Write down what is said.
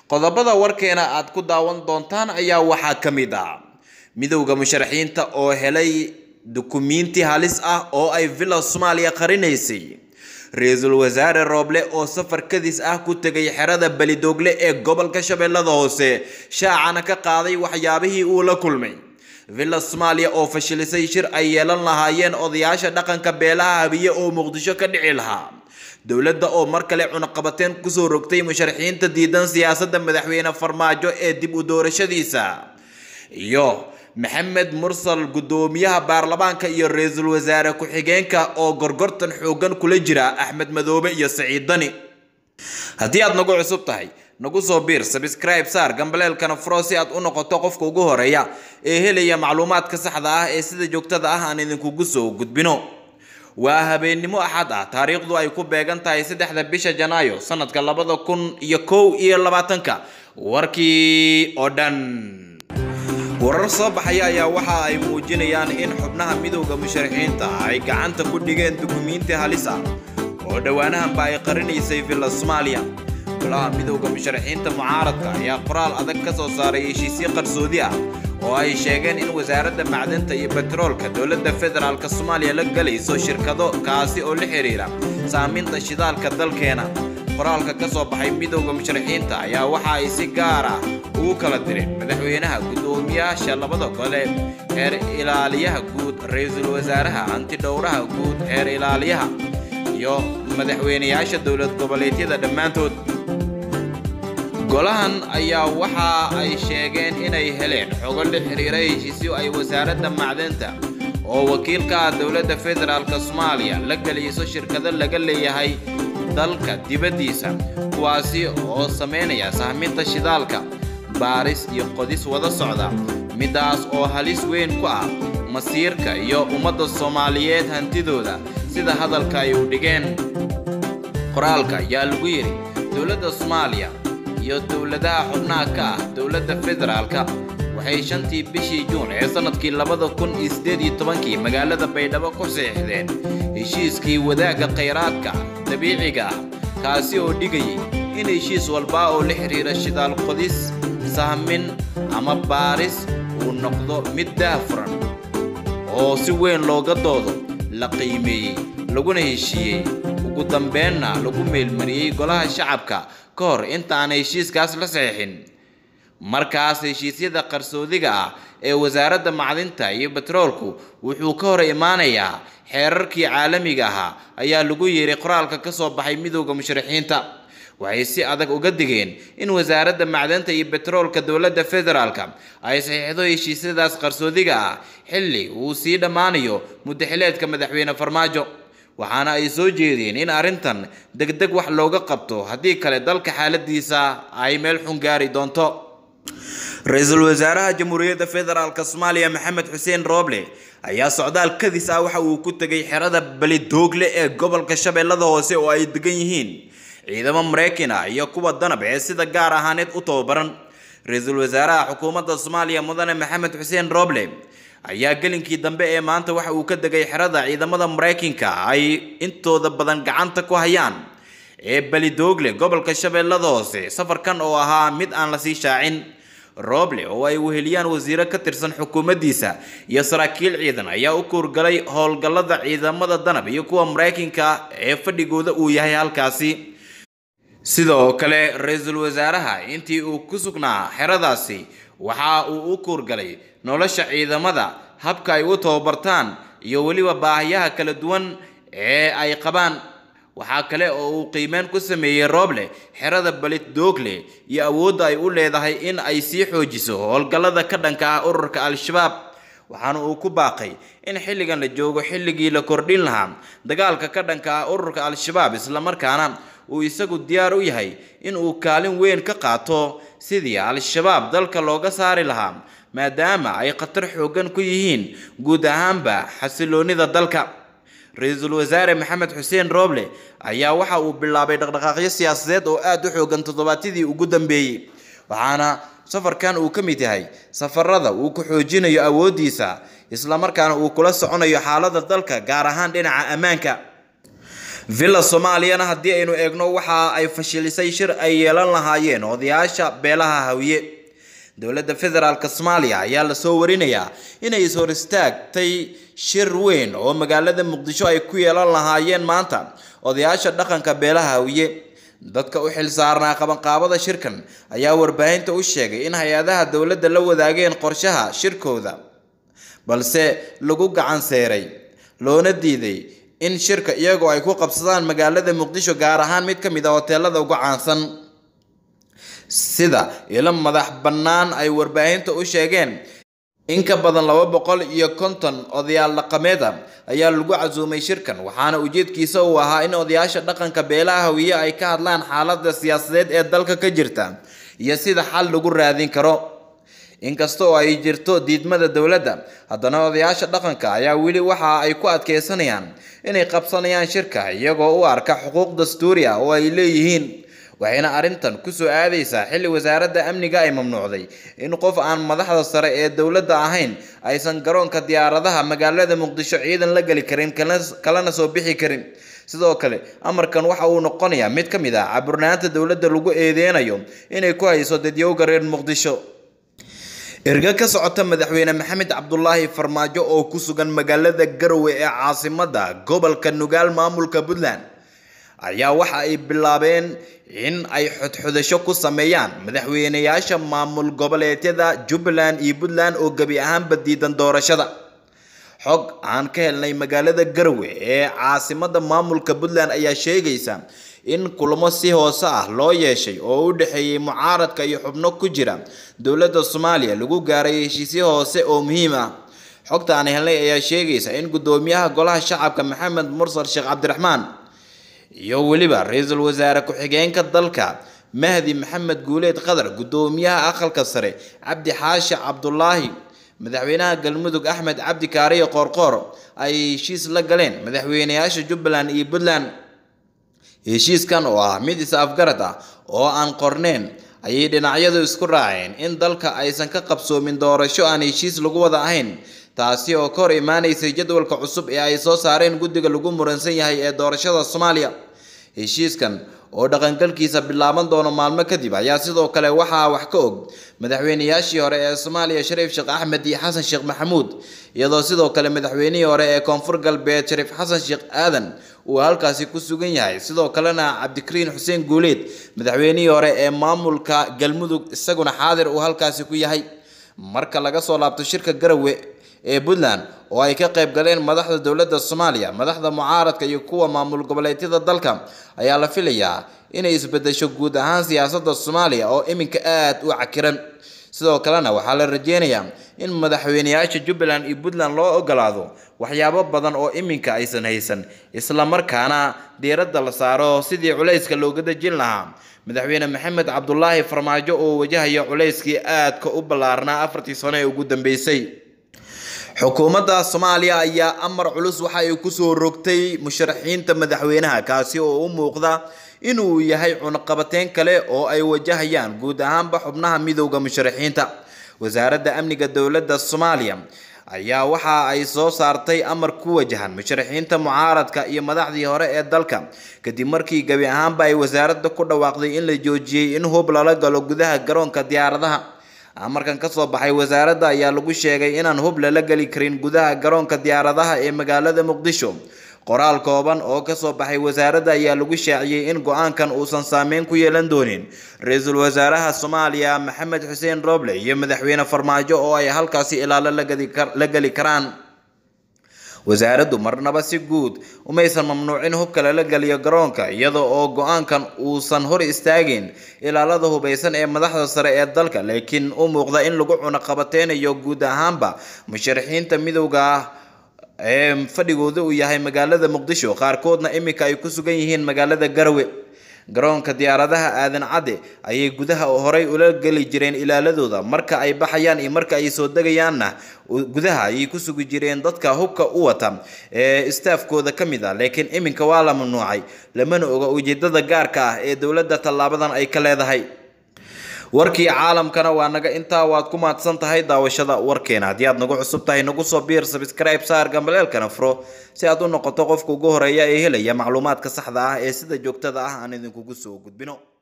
qodobada warkeena aad ku daawan doontaan ayaa waxaa ka mid ah midowda musharaxiinta oo helay dukumiinti halis ah oo ay villa soomaaliya qarinaysay ra-iisul wasaare rooble oo safar kadis ah ku tegay xerada belidoogle ee gobolka shabeellada hoose shaacana ka qaaday waxyaabihii uu la kulmay villa soomaaliya oo fashilisay shir ay yeelan lahaayeen odayaasha dhaqanka beelaha habiye oo muqdisho ka dhici lahaa dowladda oo mar kale cunaqabateen kusoo rogtay musharaxiinta diidan siyaasadda madaxweyne farmaajo ee dib u doorashadiisa iyo maxamed mursal guddoomiyaha baarlamaanka iyo ra-iisul wasaare ku-xigeenka oo gorgortan xoogan kula jira axmed madoobe iyo saciid dani haddii aad nagu cusub tahay nagu soo biir sabscribe saar gambaleelkana furo si aad u noqoto qofka ugu horeeya ee helaya macluumaadka saxda ah ee sida joogtada ah aan idinkugu soo gudbino waa habeennimo axad ah taariikhdu ay ku beegan tahay saddexda bisha janaayo sanadka labada kun iyo kow iyo labaatanka warkii oo dhan warar soo baxaya ayaa waxa ay muujinayaan in xubnaha midowda musharaxiinta ay gacanta ku dhigeen dukumiinti halis ah oo dhowaanahanba ay qarinaysay villa soomaaliya golaha midowda musharaxiinta mucaaradka ayaa qoraal adag ka soo saaray heshiisyo qarsoodi ah oo ay sheegeen in wasaaradda macdanta iyo betroolka dowladda federaalk soomaaliya la galayso shirkado kaasi oo la xiriira saaminta shidaalka dalkeena qoraalka ka soo baxay midowda musharaxiinta ayaa waxa ay si gaar ah ugu kala direen madaxweynaha guddoomiyaasha labada gole xeer ilaaliyaha guud ra-iisul wasaaraha antidhowraha guud xeer ilaaliyaha iyo madaxweynayaasha dowlad goboleedyada dhammaantood golahan ayaa waxa ay sheegeen inay heleen xogo la xiriira heshiisyo ay wasaaradda macdanta oo wakiil ka ah dowladda federaalk soomaaliya la geliso shirkado laga leeyahay dalka dibaddiisa kuwaasi oo sameynaya sahminta shidaalka baaris iyo qodis wada socda midaas oo halis weyn ku ah masiirka iyo ummadda soomaaliyeed hantidooda sida hadalka ay u dhigeen qoraalka ayaa lagu yidhi dowladda soomaaliya iyo dowladaha xubnaha ka ah dowladda federaalka waxay shantii bishii juun ee sanadkii labada kun iyo siddeed iyo tobankii magaalada baydhabo ku saxiixdeen heshiiskii wadaagga khayraadka dabiiciga ah kaasi oo dhigayay in heshiis walba oo la xiriira shidaal qodis sahmin ama baaris uu noqdo mid daahfuran oo si weyn looga doodo la qiimeeyey laguna heshiiyey ugu dambeenna lagu meelmariyey golaha shacabka ka hor intaaan heshiiskaas la saxiixin markaas heshiisyada qarsoodiga ah ee wasaaradda macdinta iyo betroolku wuxuu ka hor imaanayaa xeerarkii caalamiga ahaa ayaa lagu yeeray qoraalka ka soo baxay midowda musharaxiinta waxay si adag uga digeen in wasaaradda macdanta iyo betroolka dowladda federaalka ay saxiixdo heshiisyadaas qarsoodiga ah xilli uu sii dhammaanayo muddaxileedka madaxweyne farmaajo waxaana ay soo jeedeen in arrintan degdeg wax looga qabto haddii kale dalka xaaladiisa ay meel xun gaari doonto ra-iisul wasaaraha jamhuuriyadda federaalk soomaaliya maxamed xuseen rooble ayaa socdaal kadis ah waxa uu ku tegay xerada belidoogle ee gobolka shabeellada hoose oo ay degan yihiin ciidamo maraykan ah iyo kuwa danab ee sida gaar ahaaneed u tababaran ra-iisul wasaaraha xukuumadda soomaaliya mudane maxamed xuseen rooble ayaa gelinkii dambe ee maanta waxa uu ka degay xerada ciidamada maraykanka ay intooda badan gacanta ku hayaan ee belidoogle gobolka shabeellada hoose safarkan oo ahaa mid aan lasii shaacin rooble oo ay weheliyaan wasiiro ka tirsan xukuumaddiisa iyo saraakiil ciidan ayaa u kuurgalay howlgallada ciidamada danab iyo kuwa maraykanka ee fadhigooda uu yahay halkaasi sidoo kale ra-iisul wasaaraha intii uu ku sugnaa xeradaasi waxa uu u kuurgalay nolosha ciidamada habka ay u tababartaan iyo weliba baahiyaha kala duwan ee ay qabaan waxaa kale oo uu qiimeyn ku sameeyey rooble xerada belidoogle iyo awoodda ay u leedahay in ay sii xoojiso howlgallada ka dhanka ah ururka al-shabaab waxaana uu ku baaqay in xilligan la joogo xilligii la kordhin lahaa dagaalka ka dhanka ah ururka al-shabaab islamarkaana uu isagu diyaar u yahay in uu kaalin weyn ka qaato sidii al-shabaab dalka looga saari lahaa maadaama ay khatar xooggan ku yihiin guud ahaanba xasiloonida dalka ra-iisul wasaare maxamed xuseen rooble ayaa waxa uu bilaabay dhaqdhaqaaqyo siyaasadeed oo aada u xoogan toddobaadyadii ugu dambeeyey waxaana safarkan uu ka mid yahay safarada uu ku xoojinayo awooddiisa islamarkaana uu kula soconayo xaalada dalka gaar ahaan dhinaca ammaanka villa soomaaliyana haddii aynu eegno waxa ay fashilisay shir ay yeelan lahaayeen odayaasha beelaha hawiye dowladda federaalk soomaaliya ayaa lasoo warinayaa inay is hor istaagtay shir weyn oo magaalada muqdisho ay ku yeelan lahaayeen maanta odayaasha dhaqanka beelaha hawiye dadka u xilsaarnaa qabanqaabada shirkan ayaa warbaahinta u sheegay in hay-adaha dowladda la wadaageen qorshaha shirkooda balse lagu gacan seeray loona diiday in shirka iyagoo ay ku qabsadaan magaalada muqdisho gaar ahaan mid ka mid a hoteelada ugu caansan sida ilo madax bannaan ay warbaahinta u sheegeen in ka badan laba boqol iyo konton odayaal dhaqameeda ayaa lagu casuumay shirkan waxaana ujeedkiisa uu ahaa in odayaasha dhaqanka beelaha hawiye ay ka hadlaan xaaladda siyaasadeed ee dalka ka jirta iyo sida xal lagu raadin karo inkasta oo ay jirto diidmada dowladda haddana odayaasha dhaqanka ayaa weli waxa ay ku adkeysanayaan inay qabsanayaan shirka iyagoo u arka xuquuq dastuuri ah oo ay leeyihiin waxayna arrintan kusoo aadaysaa xilli wasaaradda amniga ay mamnuucday in qof aan madaxda sare ee dowladda ahayn aysan garoonka diyaaradaha magaalada muqdisho ciidan la geli karin kalena soo bixi karin sidoo kale amarkan waxa uu noqonayaa mid ka mid ah caburnaanta dowladda lagu eedeynayo inay ku hayso dadyowga reer muqdisho erga ka socota madaxweyne maxamed cabdulaahi farmaajo oo ku sugan magaalada garowe ee caasimada gobolka nugaal maamulka puntland ayaa waxa ay bilaabeen in ay xodxodasho ku sameeyaan madaxweyneyaasha maamul goboleedyada jubbaland iyo puntland oo gebi ahaanba diidan doorashada xog aan ka helnay magaalada garowe ee caasimada maamulka puntland ayaa sheegaysa in kulamo si hoose ah loo yeeshay oo u dhexeeyey mucaaradka iyo xubno ku jira dowladda soomaaliya lagu gaaray heshiisyo hoose oo muhiim ah xogta aan helnay ayaa sheegaysa in guddoomiyaha golaha shacabka maxamed mursal sheekh cabdiraxmaan iyo weliba ra-iisul wasaare ku-xigeenka dalka mahdi maxamed guuleed qadar guddoomiyaha aqalka sare cabdi xaashi cabdulaahi madaxweynaha galmudug axmed cabdi kaariyo qoorqoor ay heshiis la galeen madaxweyneyaasha jubbaland iyo puntland heshiiskan oo ah mid is-afgarad ah oo aan qorneyn ayay dhinacyadu isku raaceen in dalka aysan ka qabsoomin doorasho aan heshiis lagu wada ahayn taasi oo ka hor imaanaysay jadwalka cusub ee ay soo saareen guddiga lagu muransan yahay ee doorashada soomaaliya heshiiskan oo dhaqangalkiisa bilaaban doono maalmo kadib ayaa sidoo kale waxaa wax ka og madaxweyneyaashii hore ee soomaaliya shariif sheekh axmed iyo xasan sheekh maxamuud iyadoo sidoo kale madaxweynihii hore ee koonfur galbeed shariif xasan sheekh aadan uu halkaasi ku sugan yahay sidoo kalena cabdikariin xuseen guuleed madaxweynihii hore ee maamulka galmudug isaguna xaadir uu halkaasi ku yahay marka laga soo laabto shirka garawe ee puntland oo ay ka qayb galeen madaxda dowladda soomaaliya madaxda mucaaradka iyo kuwa maamul goboleedyada dalka ayaa la filayaa inay isbedesho guud ahaan siyaasadda soomaaliya oo iminka aada u cakiran sidoo kalena waxaa la rajeynayaa in madaxweyneyaasha jubbaland iyo puntland loo ogolaado waxyaabo badan oo iminka aysan haysan islamarkaana diiradda la saaro sidii culayska looga dejin lahaa madaxweyne maxamed cabdulaahi farmaajo oo wajahaya culayskii aadka u ballaarnaa afartii sano ee ugu dambeysay xukuumadda soomaaliya ayaa amar culus waxa ay kusoo rogtay musharaxiinta madaxweynaha kaasi oo u muuqda inuu yahay cunaqabateyn kale oo ay wajahayaan guud ahaanba xubnaha midowda musharaxiinta wasaaradda amniga dowladda soomaaliya ayaa waxa ay soo saartay amar ku wajahan musharaxiinta mucaaradka iyo madaxdii hore ee dalka kadib markii gebi ahaanba ay wasaaradda ku dhawaaqday in la joojiyey in hub lala galo gudaha garoonka diyaaradaha amarkan ka soo baxay wasaaradda ayaa lagu sheegay inaan hub lala geli karin gudaha garoonka diyaaradaha ee magaalada muqdisho qoraal kooban oo kasoo baxay wasaaradda ayaa lagu shaaciyey in go-aankan uusan saameyn ku yeelan doonin ra-iisul wasaaraha soomaaliya maxamed xuseen roble iyo madaxweyne farmaajo oo ay halkaasi ilaalo la geli karaan wasaaraddu marnaba si guud umaysan mamnuucin hubka lala geliyo garoonka iyada oo go-aankan uusan hor istaagin ilaalada hubaysan ee madaxda sare ee dalka laakiin u muuqda in lagu cunaqabateynayo guud ahaanba musharaxiinta midowga ah ee fadhigooda uu yahay magaalada muqdisho qaarkoodna iminka ay ku sugan yihiin magaalada garowe garoonka diyaaradaha aadan cadde ayay gudaha horey ula geli jireen ilaaladooda marka ay baxayaan iyo marka ay soo degayaanna gudaha ayay ku sugi jireen dadka hubka u wata ee istaafkooda ka mid ah laakiin iminka waa la mamnuucay lamana oga ujeedada gaarka ah ee dowladda tallaabadan ay ka leedahay warkii caalamkana waa naga intaa waad ku mahadsan tahay daawashada warkeena haddii aad nagu cusub tahay nagu soo biir sabscribe saar gambaleelkana furo si aad u noqoto qofka ugu horeeya ee helaya macluumaadka saxda ah ee sida joogtada ah aan idinkugu soo gudbino